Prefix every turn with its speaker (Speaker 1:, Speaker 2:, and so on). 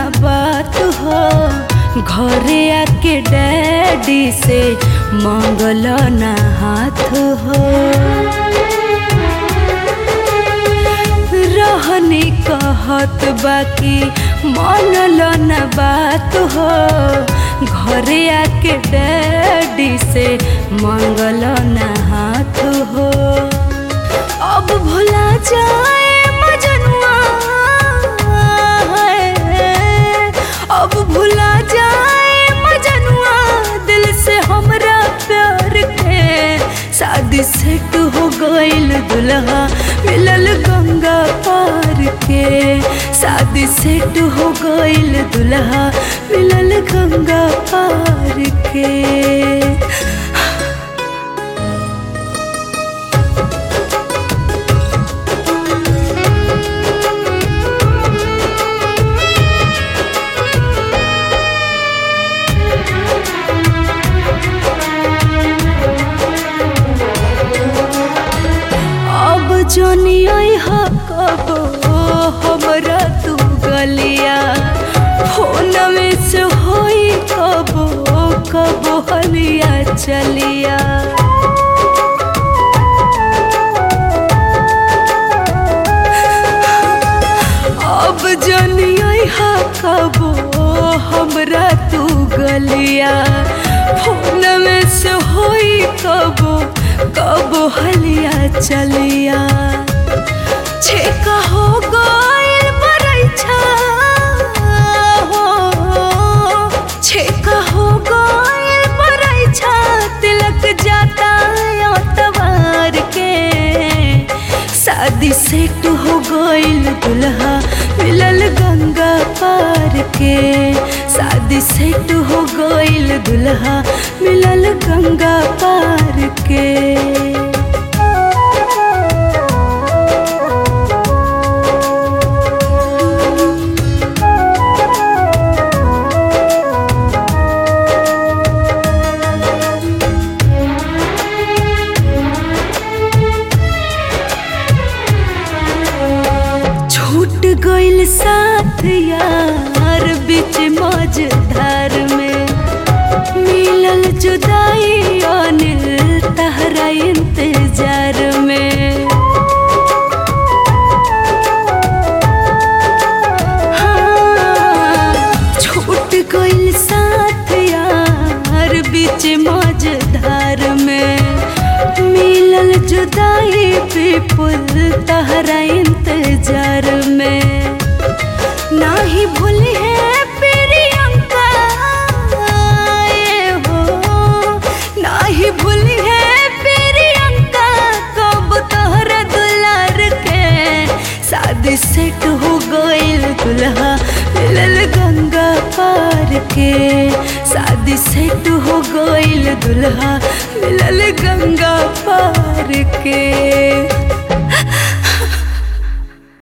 Speaker 1: बात हो घरे आके डैडी से मांगल ना हाथ हो रहनी कहत बाकी मानल न बात हो घरे आके डैडी से मांगल न हाथ हो अब भुला जाए मजनुआ है। अब भुला जाए मजनुआ दिल से हमरा प्यार के शादी सेट हो गईल दुल्हा मिलल गंगा पार के शादी सेट हो गईल दुल्हा मिलल गंगा पार के अब जनी हा कबो हमरा तू गलिया फोन में से होई कबो कबो हलिया चलिया अब जनी हा कबो हमरा तू गलिया फोन में से होई कबो कबो हलिया चलिया छेका हो गइल बरैछा हो छेका हो गइल बरैछा तिलक जाता तवार के शादी सेट हो गइल दुल्हा मिलल गंगा पार के शादी सेट हो गइल दुल्हा मिलल गंगा पार के छूट गइल साथ यार बीच मझधार में मिलल जुदाई अनिल तहरा इंतजार में हाँ, छूट गइल साथ यार बीच मझधार में मिलल जुदाई विपुल तहरा इंतजार में नाही भूल है प्रियंका ये हो नाही भूल है प्रियंका कब तोहरा दुलार के शादी सेट हो गइल दुल्हा मिलल गंगा पार के शादी सेट हो गइल दुल्हा मिलल गंगा